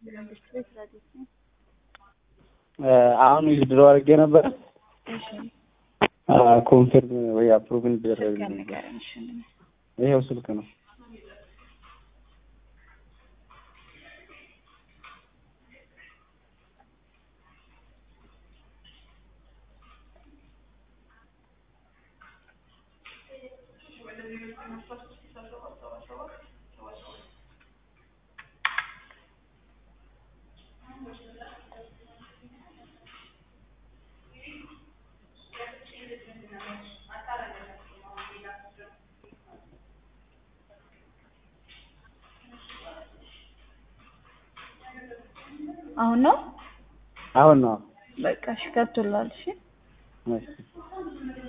መንግስት ቤት ረዲት ነው። አሁን ዊዝድሮ አድርጌ ነበረ እሺ ኮንፊርም ወይ አፕሩቭ እንዲደረግ ስልክ ንገረኝ። እሺ ምንድን ነው? ይሄው ስልክ ነው። አሁን ነው አሁን ነው በቃ እሺ ገብቶላል። እሺ እሺ